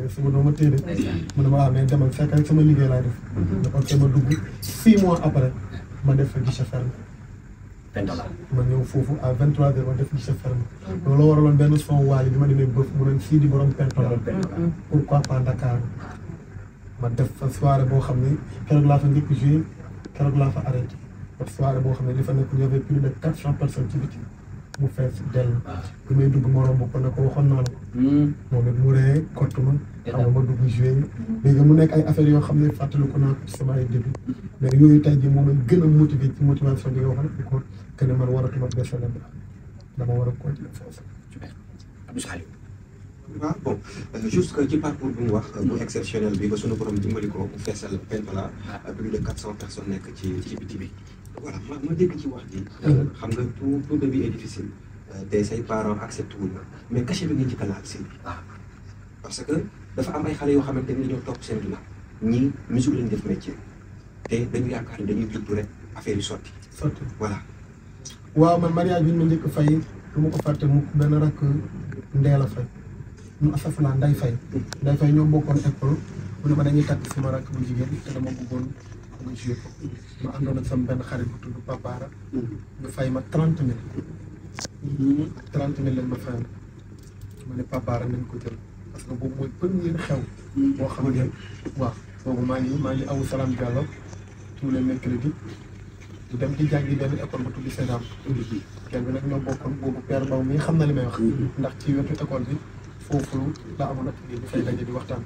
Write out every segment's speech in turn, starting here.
mais suba doo ma téye de mu ne ma waaw mais demal fekk rek sama liggéey laay def da ko ma dugg six mois après ma def fa guichet fermé Pentola. ma ñëw foofu à 23 heures ma def guichet fermé loolu waraloon benn son waali bi ma demee bëf mu doon sii di borom pentola pourquoi pas Dakar ma def fa soirée boo xam ne keroog laa fa njëkk joué keroog laa fa arrêté parce que soirée boo xam ne li fa nekk y avait plus de quatre cent personnes ci biti mu fees dell bi may dugg ma romb ko ne ko waxoon naa la ko moom it mu ree kott ma xam nga ma dugg joué léegi mu nekk ay affaires yoo xam ne fàttaliku naa ko ci sama ay début mais yooyu tey jii moom lañ gën a motivé ci motivation bi nga wax ne ko que ne man waratuma desale bi dama war a continuer foofu Abdou Salim. waaw bon euh, juste que ci parcours bi mu wax bu exceptionnel bi ba sunu borom dimbali ko bu feesal Pentola plus de quatre cent personnes nekk ci ci biti bi voilà ma ma dégg ci wax ji xam nga tout tout début est difficile euh, te say parents accepté wuñ la mais cachet bi nga njëkk a laal si parce que dafa am ay xale yoo xamante ni dañoo topp seen ginnaaw ñii musique lañ def métier te dañu yaakaar ni dañuy juddu rek affaire yi sotti sotti voilà waaw man mariage bi ñu ma njëkk fay du ma ko fàtte mu benn rakk ndeel a fay nu asafala nday fay nday fay ñoo bokkoon école mu ne ma dañuy takk sama rakk bu jigéen te dama bëggoon ma joué ko ma àndoon ak sama benn xarit bu tudd Papara ñu fay ma trente mille trente mille lañ ma fayal ma ne Papara nañ ko jël parce que boobu mooy premier xew boo xam ne waaw boobu maa ngi maa ngi awu Salam Diallo tous les mercredis di dem di jàngi benn école bu tudd Sédam kenn bi nag ñoo bokkoon boobu père Baw mi xam na li may wax ndax ci wetu école bi foofu la amoon ak di fay daje di waxtaan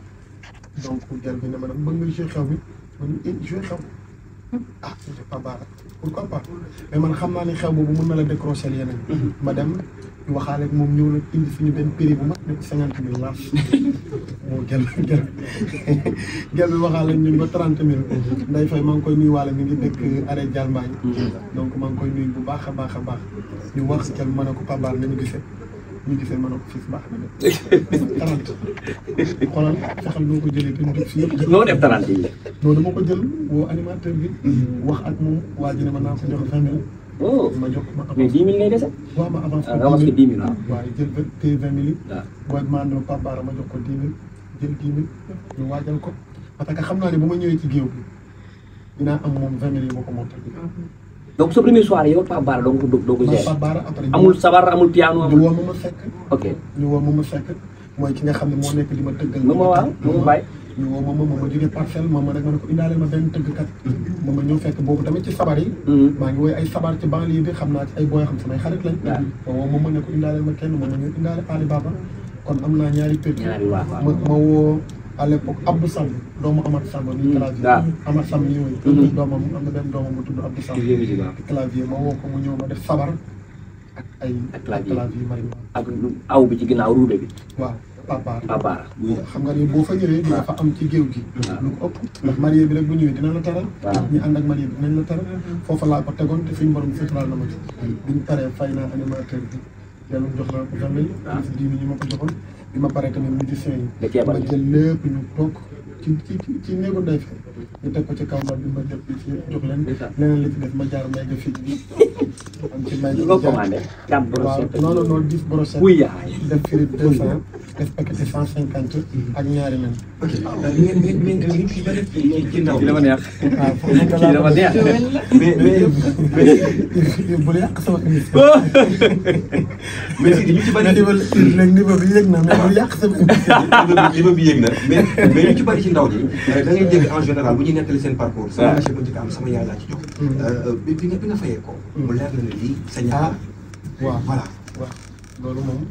donc gel bi ne ma nag bëgg nga jouer xew bi ma ne eh jouer xew ah j'ai pas baara pourquoi pas mais man xam naa ni xew boobu mën na la décrocher yeneen ma dem ñu waxaale ak moom ñëw nag indi suñu benn prix bu mag ne ko cinquante mille laaf moo gel gel gel bi waxaale ñun ba trente mille nday fay maa ngi koy nuyu waale mi ngi dëkk arrêt Dial Mbaye donc maa ngi koy nuyu bu baax a baax a baax ñu wax gel ma ne ko pabaar nañu gisee ñu gisee ma ne ko fii baax na de trente xoolal fexal noo ko jëlee te ñu jub fii noo def talent yi. non dama ko jël woo animateur bi wax ak moom waa ji ne ma naa ko jox vingt mille oh ma jox ma mais avance dix mille ngay dese. waaw ma avance ah nga wax ko dix mille waaw. waaye jël vingt te vingt mille waaw. booy ma àndoo Pape Bara ma jox ko dix mille jël dix mille ñu waajal ko parce que xam naa ne bu ma ñëwee ci géew bi dinaa am moom vingt mille yi ma ko montal donc sa première soirée yow Pape Bara doo ko doo ko ma gérer. Pape Bara après ñu amul sabar amul piano ñu amul. woo ma ma fekk ok ñu woo ma ma fekk mooy ki nga xam ne moo nekk di ma tëggal moom waaw moom bàyyi. ñu woo ma ma ma jógee parcelle ma ma rek ma ne ko indaale ma benn tëggkat ma ma ñëw fekk boobu tamit ci sabar yi maa ngi woy ay sabar ci banlieue bi xam naa ci ay booy xam samay xarit lañ waaw. ma woo ma ma ne ko indaale ma kenn ma ma ñëw indaale Ali Baba kon am naa ñaari pér ñaari waaw waaw. ma ma woo à l'époque Abdou Samb doomu Amath Samb mi clavier waaw. Amath Samb mi woy Mhm. doomam am na benn doomam bu tudd Abdou Samb Studio musique waaw. clavier ma woo ko mu ñëw ma def sabar ak ay Ak clavier. clavier marimba ak aw bi ci ginnaaw ruube bi. waaw Pape Bara Pape Bara. xam nga ni boo fa ñëwee di nga fa am ci géew gi waaw. lu ko ëpp ndax marié bi rek bu ñëwee dina la taral waaw. ñi ànd ak marié bi dinañ la taral foofa laa ko tegoon te suñu borom suturaal na ma ci biñ paree fay naa animateur bi yàlla jox naa ko vingt mille waaw. si dix mille yi ma ko joxoon bi ma paree tamit musiciens nga yi ceebal. ma jël lépp ñu toog ci ci ci ci néegu ndey fi ñu teg ko ci kaw mbal bi ma jël bi ci jox leen leneen li ci def ma jaar may ga fii bi am ci may li nga commandé. quatre waaw brochettes. non non non dix brochettes wuy yaay. def firi deux cent def paquet cent cinquante ak ñaari nen ok ngeen ngeen ngeen li ci bëri ci ci ndaw kii dama neex. waaw foofu kii dama neex. mais mais bul yàq sama émission mais si ñu ci bëri niveau léegi niveau bi yëg na mais bul yàq sama émission niveau bi yéeg na mais mais ñu ci bëri ci ndaw ñi da ngay dégg en général bu ñuy nettali seen parcours sama waaw. monsieur bu njëkk am sama yaay laa ci jox bi bi nga bi nga fayee ko mu leer na ne lii sa ah ñaar waaw voilà waaw loolu moom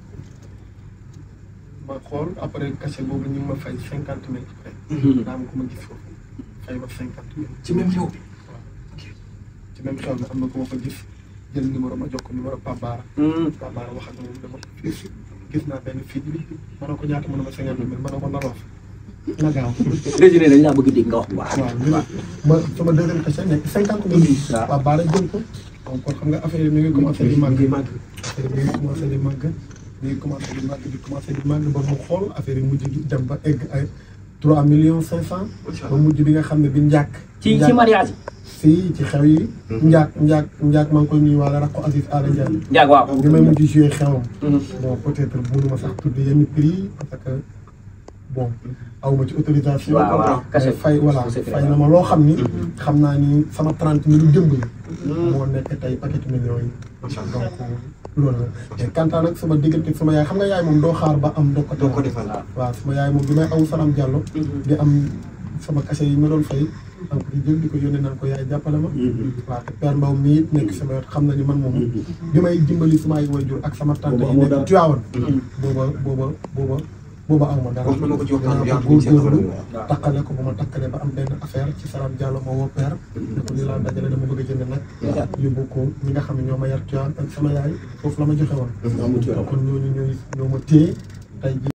ma xool après cachet boobu ñu ngi ma fay cinquante mille fay daa am ko ma gis foofu fay ma cinquante mille ci même xew bi ci même xew na am na ko ma fa gis jël numéro ma jox ko numéro Pape Bara Pape Bara wax ak moom dama gis gis naa benn fii bi ma ne ko ñaata ma ne ma cinquante mille ma ne ko na loof na gaaw résumé dañ laa bëgg dégg nga wax bu baax. waaw li ma sama deuxième cachet nekk cinquante mille waaw. Pape Bara jël ko donc kon xam nga affaire yi mi ngi commencé di màgg ngi màgg affaire yi mi ngi commencé di màgg mi ngi commencé di màgg di commencé di màgg ba mu xool affaire yi mujj gi dem ba egg ay trois millions cinq cent Macha ba Allah. mujj bi nga xam ne bi njàkk ci ci njàkk- mariage si ci xew yi njaak njaak njaak maa ngi koy nuyu waale rakko Aziz Ala Ndiaye yi. njaag waaw. bi may mujj joué xewam bon peut être mënuma sax tudd yenn prix yi parce que bon awma ci autorisation waaw waaw kase fay voilà c'est fay na ma loo xam ni xam naa ni sama trente mille démb yi moo nekk tey paquet millions yi macha allah donc loolu la mais kantaan nag sama diggante sama yaay xam nga yaay moom doo xaar ba am doo ko doo ko defal defal waaw sama yaay moom bi may aw Salam Diallo di am sama kase yi ma doon fay donc di jël di ko yónnee naan ko yaay jàppale ma waaw te père Mbaw mii it nekk sama wet xam na ni man moom bi may dimbali sama ay waajur ak sama tante yi amoo dara. nekk Tiwaawan booba booba booba booba aw ma dara wax na ma ko ci waxtaan bi dinaa yaatu ko bi ci góorgóorlu waaw. takkale ko ba ma takkalee ba am benn affaire ci Salam Diallo ma woo père ne ko nii laa dajale dama bëgg a jënd nag yóbbu ko ñi nga xam ne ñoo ma yar Tiwaawan ak sama yaay foofu la ma joxe woon amu ci kon ñooñu ñooy ñoo ma téye tey jii